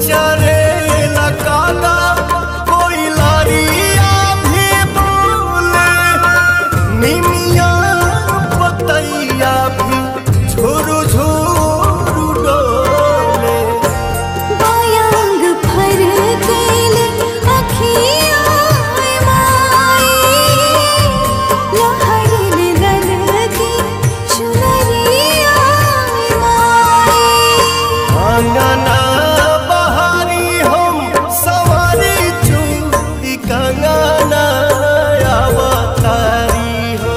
चरे लगाना कोई लारिया भी बोले निमिया पतैया भी झुरु झुरु डोले बायांग भर गईले अखियाँ माई लहरने ललकी चुनरिया माई अंगना बहारी हम सवारी चूड़ी कंगना अवतारी हो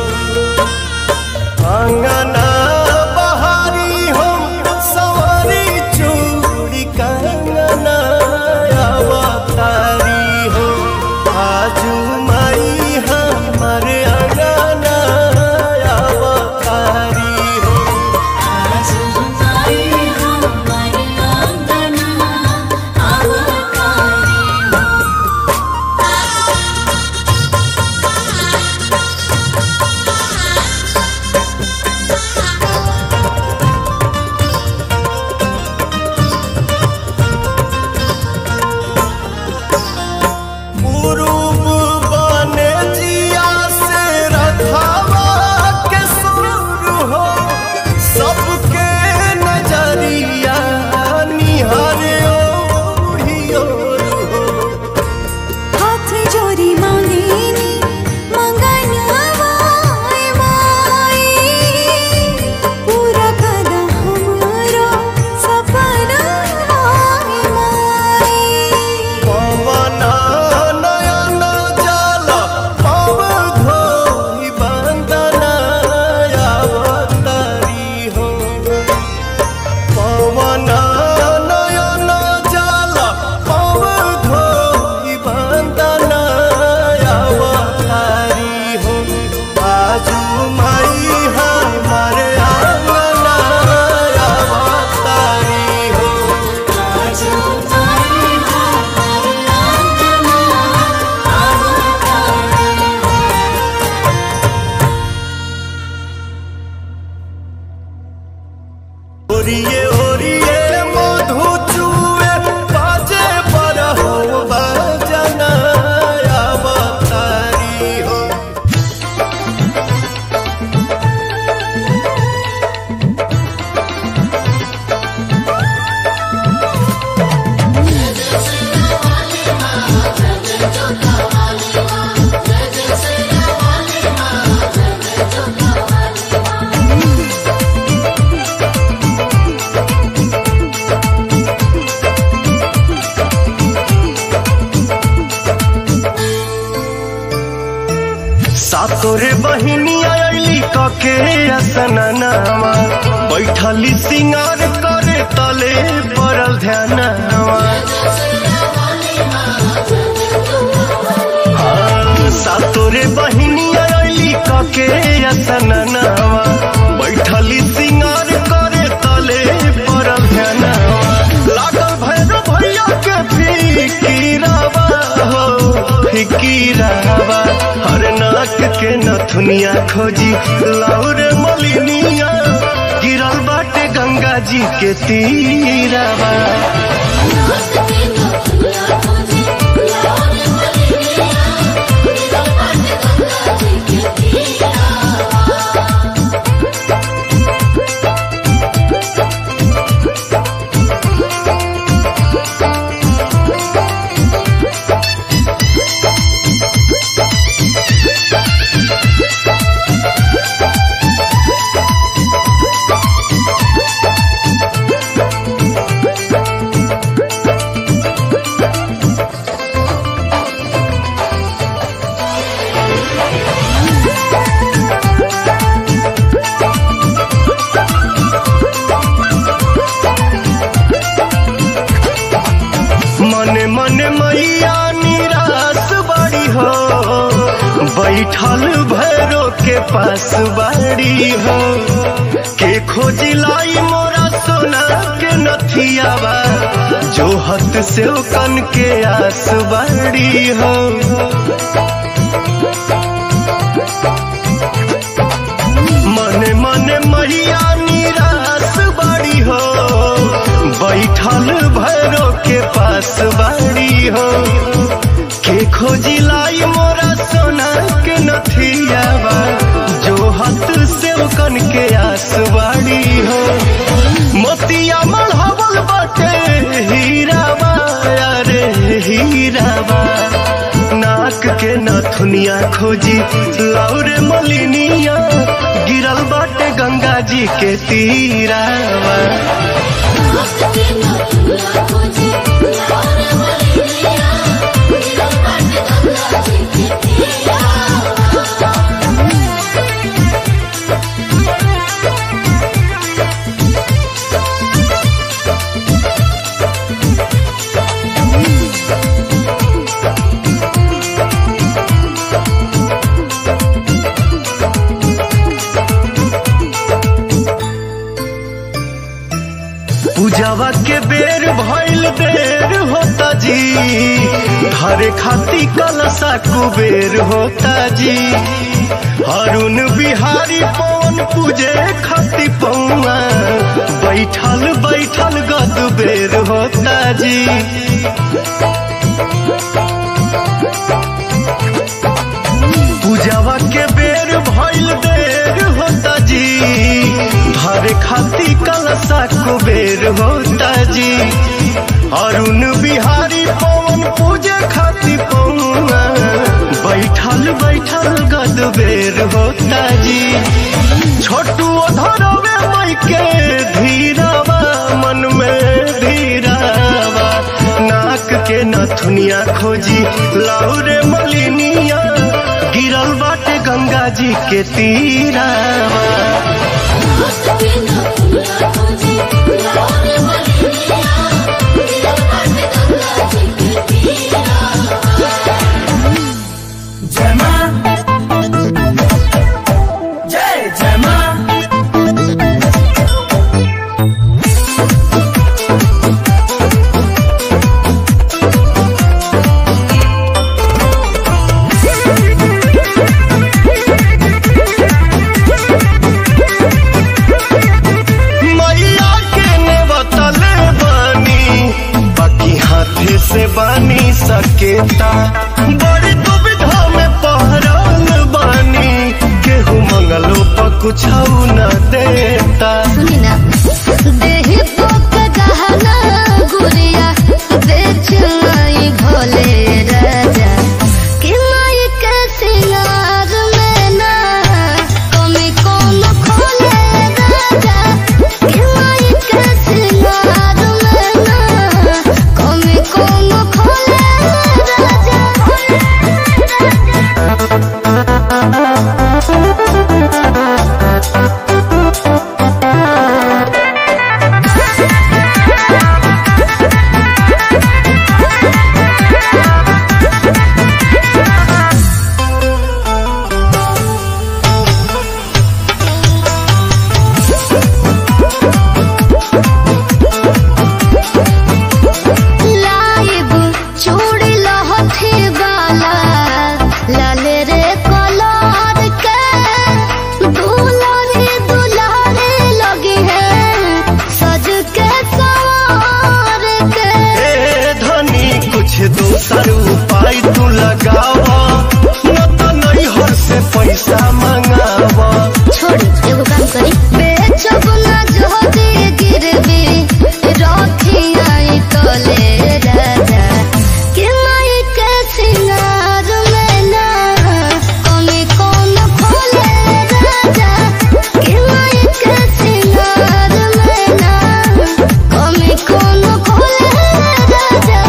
अंगना बहारी हम सवारी चूड़ी कंगना अवतारी हो आजू माई हमारे अंगना अवतारी हो पूर्व बने जिया से रथावा के सुर हो सबके नजरिया निहारे ओही ओर हो हाथ जोड़ी मांगेनी मंगनवाए माई पूरा कदा हमरो सपना माई पवन नयन जल पव धोई बंदना अवतारी हो पवन नयन जल पव धोई बंदना अवतारी हो आजू माई हमारे आंगना अवतारी हो ओरिए ओरिए मधु चुए बाजे पर हो बजना अवतारी हो सातोरे बहिनी आयली कके असननावा बैठली सिंगार करे तले पड़ल ध्यानवा हाँ, सातोरे बहिनी आयली कके असननावा बैठली सिंगार करे तले पड़ल ध्यानवा लागल भैरव भैया के फिकीरावा हो फिकीरावा हर नाक के नथुनिया खोजी लाउर मलिनिया गिरल बाटे गंगा जी के तीरावा मने मने मैया निराश बड़ी हो बैठल भैरो के पास बाड़ी हो के खोजी लाई मोरा सोना के नथियावा जो हत से कन के आस बाड़ी हो मने मने मैया निराश बड़ी हो बैठल भैरो के पास पास बाड़ी हो के खोजी लाई मोरा सोना के नथियावा जो हत से कन के आस बाड़ी हो मोतिया मढ़ावल बाटे हीरावा अरे हीरावा नाक के नथुनिया खोजी लौरे मलिनिया गिरल बाटे गंगा जी के तीरावा पूजावा के बेर भइल देर होता जी हरे खाती कलसा कुबेर होता जी अरुण बिहारी पवन पूजे खाती पौआ बैठल बैठल गद बेर होता जी पूजावा के बेर भइल देर होता जी धरे खाती कलसा कुबेर होता जी अरुण बिहारी पवन पूजे खाती पौआ बैठल बैठल गद बेर होता जी छोटू धरवे मई के धीरावा मन में धीरावा नाक के नथुनिया खोजी लाउरे मलिनिया गिरल बाटे गंगा जी के तीरावा जय मां जय जय मां मैया के ने बतले बानी बाकी हाथे से बानी सकेता बड़ी दुविधा में पहरल बानी केहू मंगलो पर कुछ न देता सुनिना देहि पोक गहना गुड़िया बेच माई भोले राजा कि माई के सिंगार में ना कमी कौन खोले राजा कि माई के सिंगार में ना कमी कौन खोले राजा लाइब चूड़ी लहठी वाला लाल रे कलर के दुलारी दुलारी लगी है सज के सवार के ए धनी कुछ दूसर उपाय तू लगावा न तो नैहर से पैसा मंगावा छोड़ी एगो काम करी बेचब ना जोदी गिरवी रखी आई तले राजा कि माई के सिंगार में ना कमी कौन खोले राजा कि माई के सिंगार में ना कमी कौन खोले राजा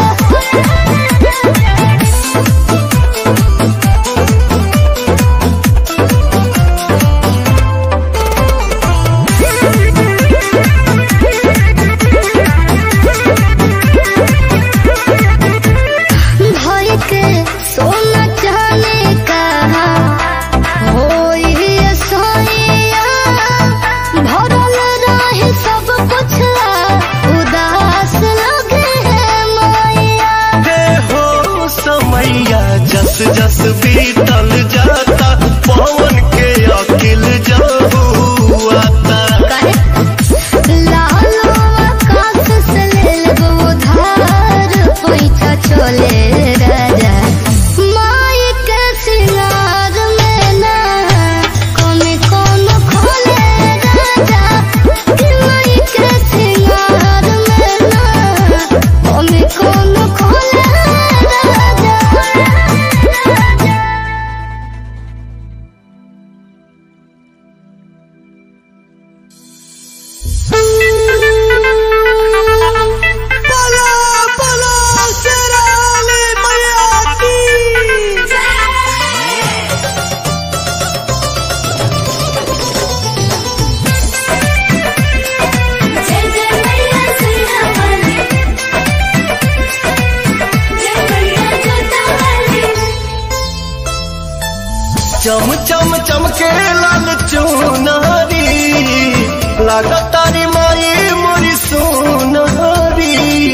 चमके लाल चुनारी लागतारी माई मोरी सोनारी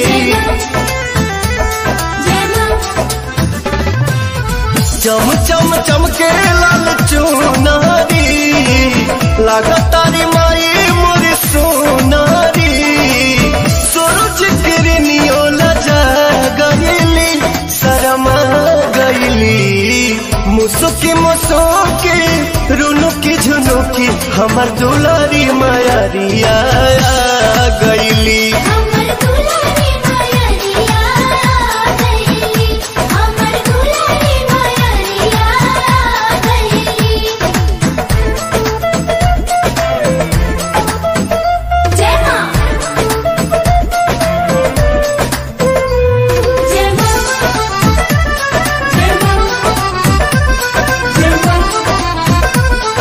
चम चम चमके लाल चुनारी लागतारी माई मोरी सोनारी सूरज किरनियो लजा गईली शरमा गईली मुसुकी मुसुकी रुनुकी झुनुकी हमर दुलारी मायारिया गईली हमर दुलारी मायरिया गईली हमर दुलारी मायरिया गईली जय मां जय मां जय मां जय मां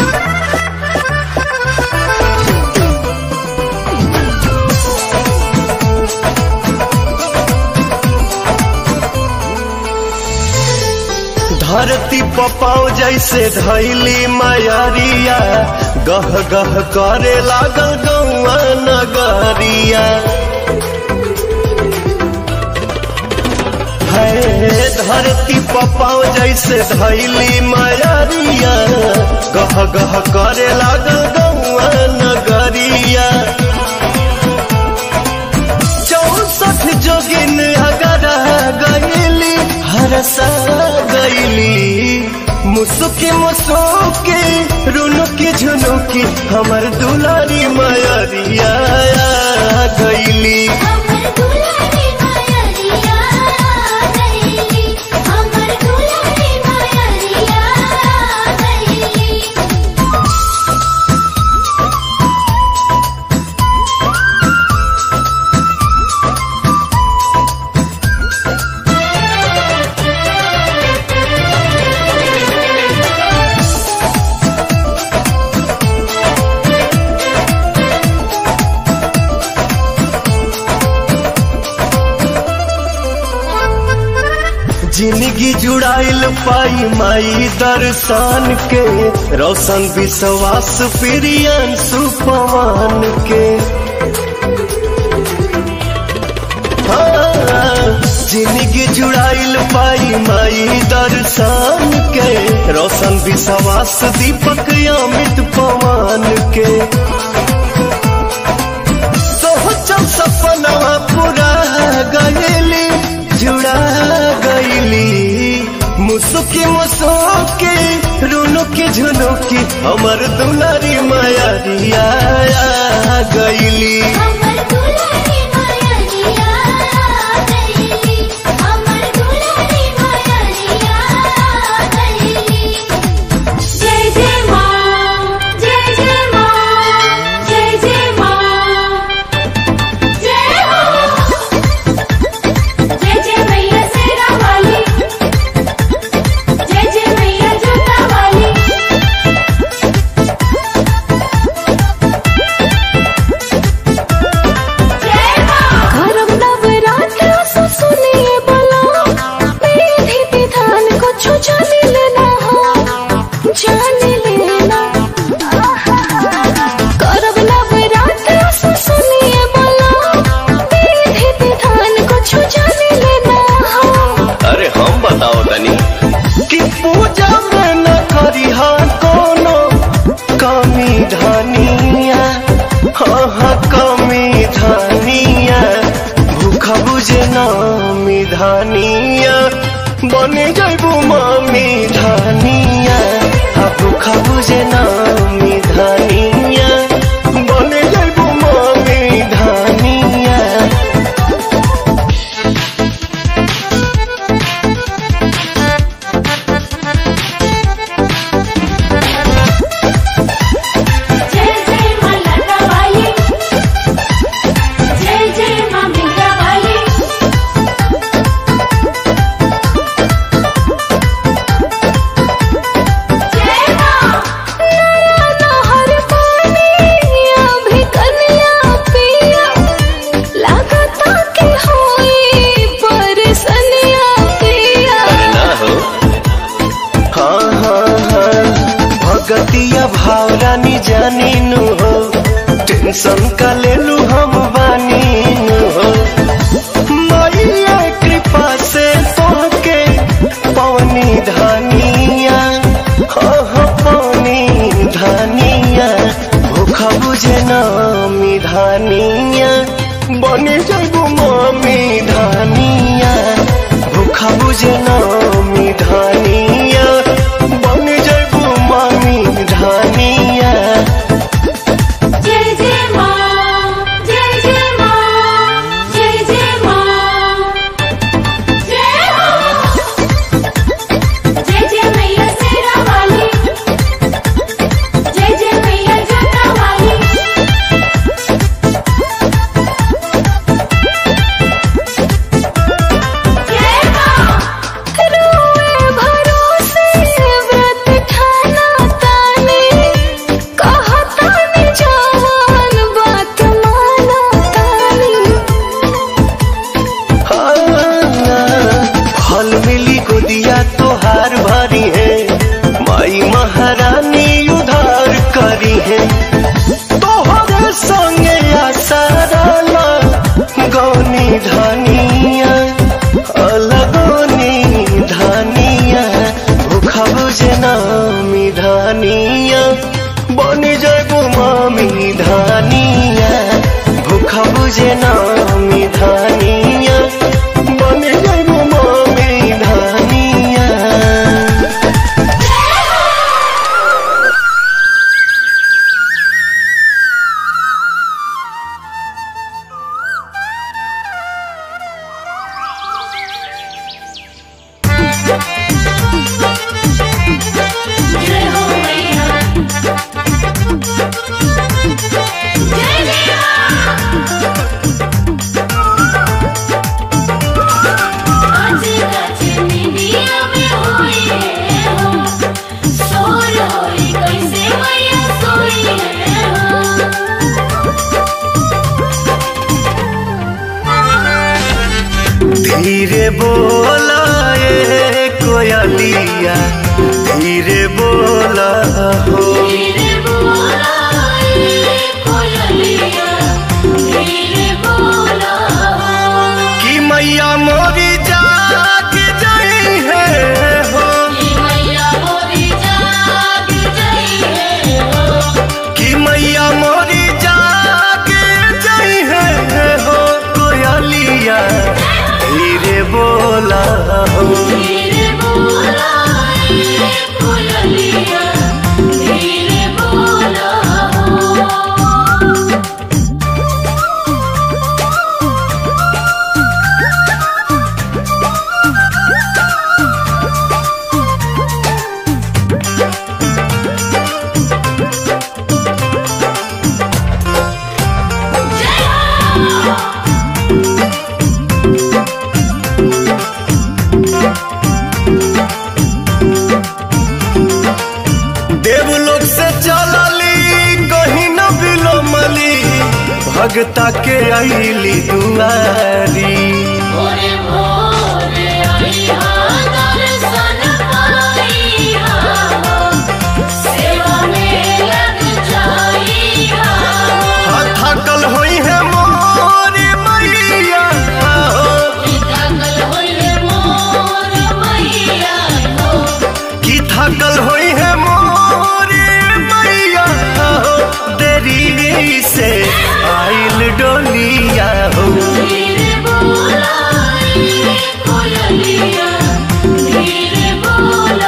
धरती पपाओ जैसे धैली मायारिया गह गह करे लागल गौआ नगरिया है धरती पपाओ जैसे धैली मायारिया गह गह करे लागल गौआ नगरिया चौसठ जोगिन अगर गईली हरसा गईली मुसुकी मुसुकी रुनुकी झुनुकी हमर दुलारी मायरिया गईली हमर दुलारी मायरिया गईली हमर दुलारी मायरिया गईली जिंदगी जुड़ाइल पाई माई दर्शन के रोशन विश्वास प्रियन सुपवान के हाँ, जिंदगी जुड़ाइल पाई माई दर्शन के रोशन विश्वास दीपक अमित पवन के सोचल सपनवा पूरा गईली जुड़ा गईली मुसुकी मुसुकी रुनुकी झुनुकी हमर दुलारी मायारिया गईली हमर दुलारी मायरिया गईली हमर दुलारी मायरिया गईली जय जय मां जय जय मां जय जय मां जय हो जय जय मैया सेरा वाली जय जय मैया जूता वाली जय मां करम नवरात्र सुनिए बोलो विधि विधान को छो जाने लेना हो जाने लेना करम नवरात्र सुनिए बोलो विधि विधान को छो जाने लेना हो अरे हम बताओ तनी कि पूजा में न करी कोनो कमी धनिया हाँ हाँ कमी धनिया भूखा बुझे नामी धनिया बने जैबू मामी धनिया हाँ भूखा बुझे नामी धनिया बने जैबू मामी धनिया जय जय मां लता वाली जय जय मां मीरा वाली जय मां टेंशन का ले लू हम बानी हो मैया कृपा से तोहके पवनी धानिया हो हो पवनी धानिया भूखा बुझे नामी धानिया बनी जगू मामी धानिया भूखा बुझे नामी धानिया बनी जगू मामी धानिया जय जय माँ जय जय माँ जय जय माँ जय हो जय जय मैया शेरा वाली जय जय मैया जोता वाली जय माँ रोए भरोसे व्रत ठाना ताने कहताने जवान बात माना ताने फल मिली गोदिया तोहार भरी है माई महारानी उधार करी है तोहरे संगे आसाराला गौनी धानिया अलगोनी धानिया भूखा बुझे नामी धानिया बनी जगो मामी धानिया भूखा बुझे नामी धानिया बनी जगो मामी धानिया जय हो मैया जय जय आज कछ निदिया में होई है हो सोर होई कैसे मैया सोई है धीरे बोला ए कोयलिया धीरे बोला हो धीरे बोला ए कोयलिया धीरे बोला कि मैया मोरी जाग जाई है हो कि मैया मोरी जाग गई है हो कि मैया मोरी जाग जाई है हो कोयलिया धीरे बोला हो धीरे बोला ए कोयलिया धीरे बोला देवलोक से चलली कहीं न बिलोमली भगता के आईली दुआरी भोरे भोरे आईहा दर्शन पाईहा सेवा में लग जाईहा थकल होई है मोरी मैया हो जागल होइले मोर मैया हो कि थकल होई है मोरी मैया हो देरी से आइल डोलिया हो धीरे बोला ए कोयलिया धीरे बोला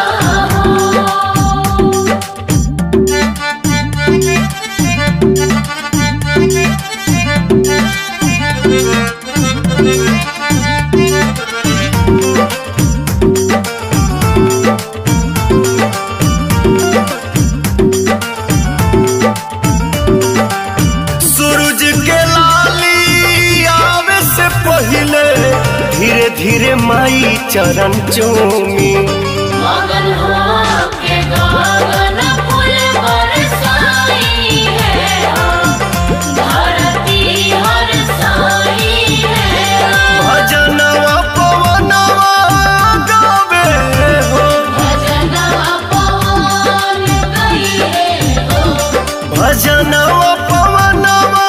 सूरज के लाली आवे से पहले धीरे धीरे माई चरण चूमी मगन हो के गगन फूल बरसाई है धरती हरसाई है भजनवा पवनवा गावे हो भजनवा पवन गई है हो भजनवा पवनवा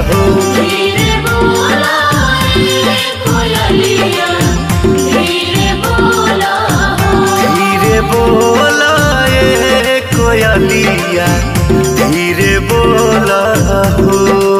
हो धीरे बोला रे कोयलिया धीरे बोला हो धीरे बोला ए कोयलिया धीरे बोला हो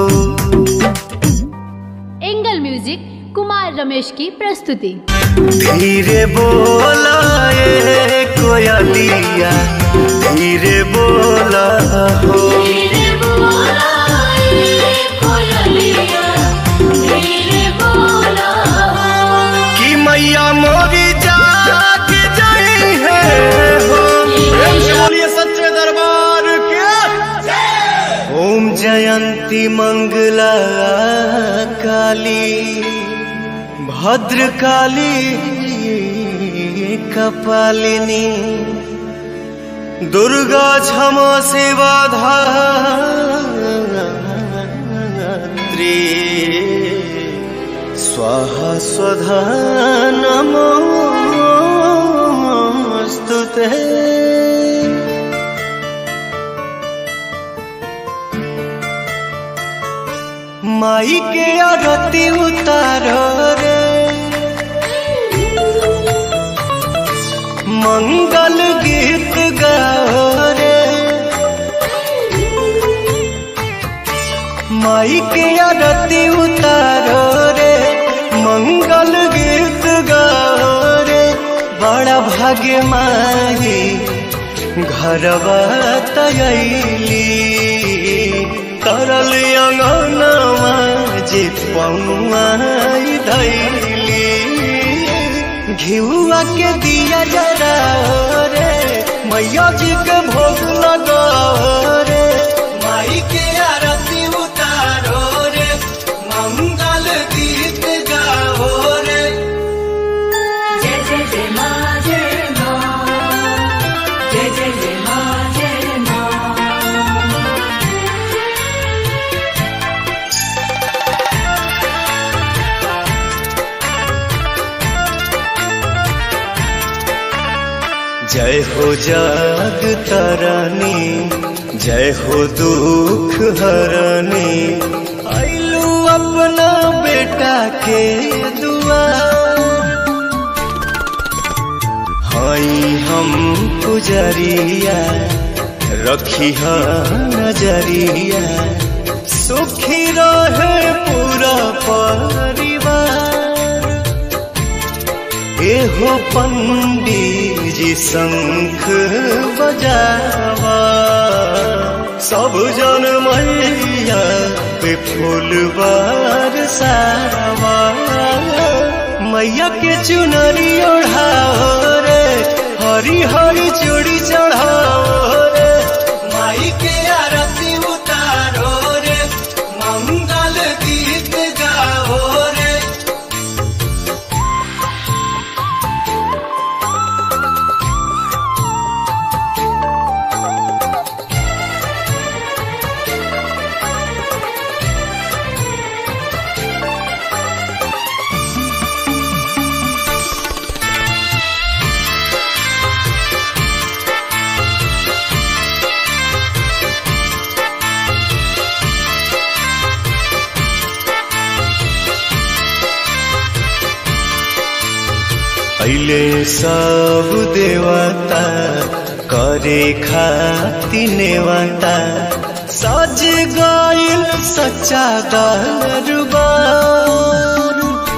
एंगल म्यूजिक कुमार रमेश की प्रस्तुति धीरे बोला ए कोयलिया धीरे बोला हो धीरे बोला रे कोयलिया धीरे बोला हो कि मैया मोरी जाग जाई है हो प्रेम से बोलिए सच्चे दरबार के ओम जयंती मंगला काली भद्र काली कपालिनी दुर्गा क्षमा सेवा धात्री स्वाहा स्वधा नमोऽस्तु ते माई के आरती उतारो रे मंगल गीत गाओ रे माई के आरती उतारो रे मंगल गीत गाओ रे बड़ा भाग्य माही घरवा तयली तरल अंगनवा जे पौआई धैली घिउआ के दिया जरा रे मैया जी के भोग लगाओ रे माई के आरती उतारो रे मंगल गीत गाओ रे जय जय जय माँ जय माँ जय जय जय माँ जय माँ जय हो जग तरनी जय हो दुख हरनी आइलू अपना बेटा के दुआ हई हम पुजरिया रखी नजरिया सुखी रहे पूरा परिवार एहो पंडित जी शंख बजावा सब जन मैया पे फूलबार सावा मैया के चुनरी ओढ़ाओ रे हरी हरी चूड़ी चढ़ाओ रे माई के आरती उतारो रे मंगल गीत गाओ रे पहले सब देवता करे खाती नेवता सज गइल सच्चा दरबार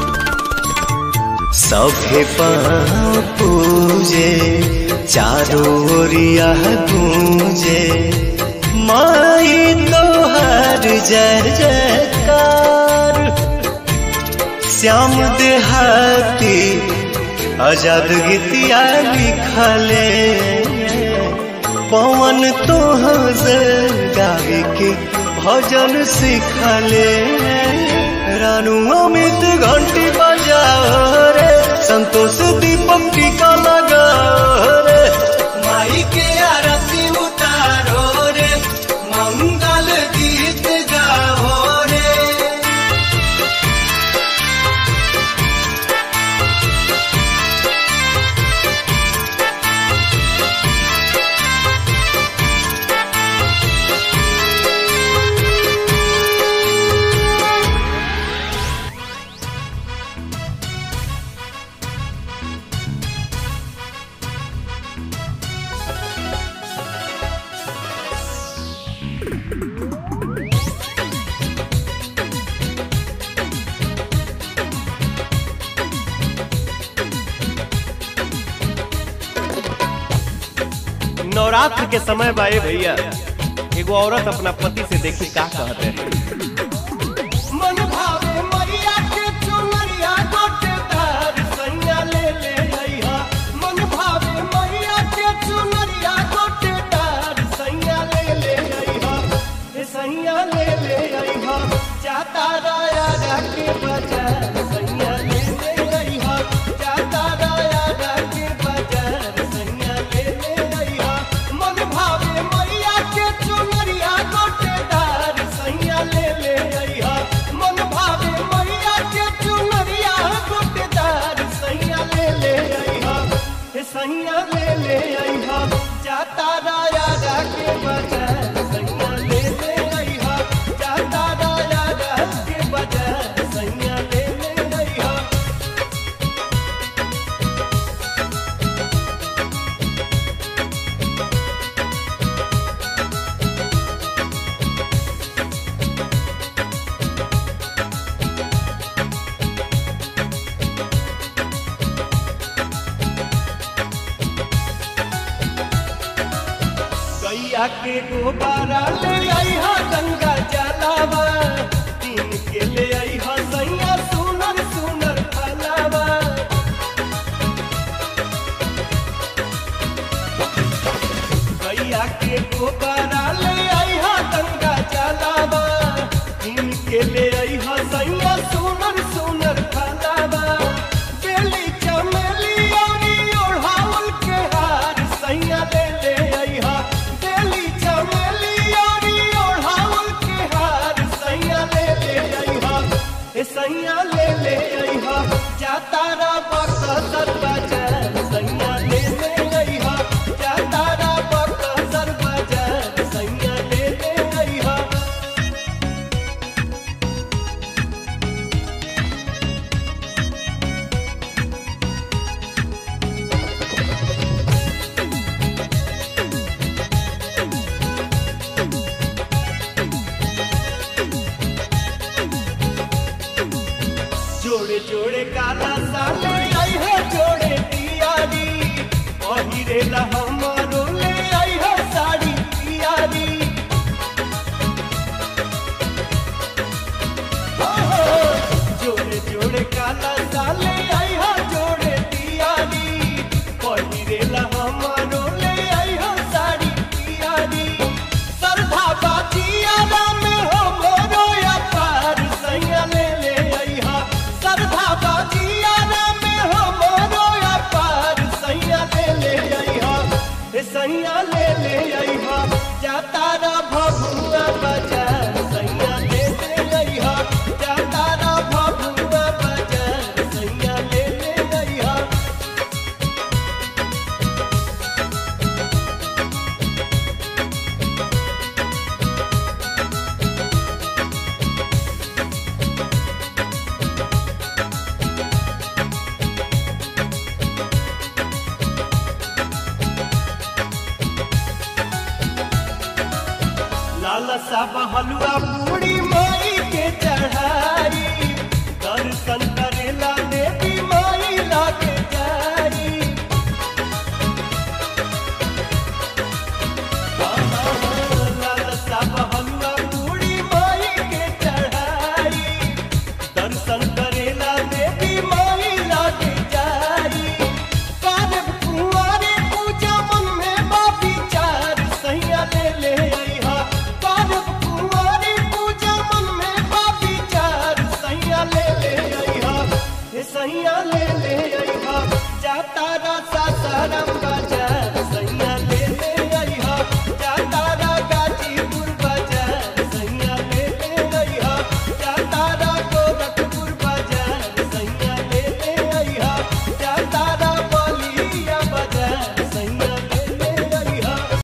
सभे पाँव पूजे चारों ओरिया गूंजे माई तोहार जय जयकार श्याम देहाती आजाद गीतिया लिखले पवन तोह गावे के भजन सिखले रानू अमित घंटी बजाओ रे संतोष दीपक टीका लगाओ रे माई के आरती उतारो रे मंगल गीत गाओ रे नवरात्र के समय बा ए भैया एगो औरत अपना पति से देखी का कहते हैं मन भावे मैया के चुनरिया गोटेदार सैया ले ले अइहा मन भावे मैया के चुनरिया गोटेदार सैया ले ले अइहा हे सैया ले ले अइहा जाता राया के बाजार सैया ले ले अइहा जाता राया के बाजार सैया ले ले अइहा मन भावे मैया के चुनरिया गोटेदार सैया ले ले अइहा मन भावे मैया के चुनरिया गोटेदार सैया ले ले अइहा हे सैया ले ले अइहा जाता राया के बाजार सैया ले ले अइहा जाता राया के बाजार सैया ले ले अइहा गैया के गोबारा ले आईहा गंगा जलावा तीन के ले आईहा सैया सुनर सुनर फलावा गैया के गोबारा ले आईहा गंगा जलावा तीन के ले आईहा सैया सुनर सुनर फलावा बेली चमेली औरी ओढ़ावल के हार सैया ले ले आईहा बेली चमेली औरी ओढ़ावल के हार सैया ले ले आईहा ए सैया ले ले आईहा जाता रा बक्सर बाजार सैया ले ले आईहा जाता रा बक्सर बाजार सैया ले ले आईहा जोड़े जोड़े काला साले आई है जोड़े तियारी पहिरे ला हमारो ले आई है साड़ी तियारी हो, हो, जोड़े जोड़े काला साले आई है जोड़े तियारी पहिरे ला हमारो ले आई है साड़ी तियारी सरधा बाजियारा में हो मोरो या पार सैया ले ले अइहा सरधा बाजियारा में हो मोरो या पार सैया ले ले अइहा ए सैया ले ले अइहा जाता रा भभुआ बाजार सैया ले ले अइहा जाता रा भभुआ बाजार सैया ले ले अइहा लाला साबा हलवा पूरी माई के चढ़ाई दर्शन करेला देवी माई लागे जाई लाला साबा हलवा पूरी माई के चढ़ाई दर्शन करेला देवी माई लागे जाई कारब कुंवारे पूजा मन में बाबी चार सैया ले ले अइहा कारब कुंवारे पूजा मन में बाबी चार सैया ले ले अइहा हे सैया ले ले अइहा जाता रा सासाराम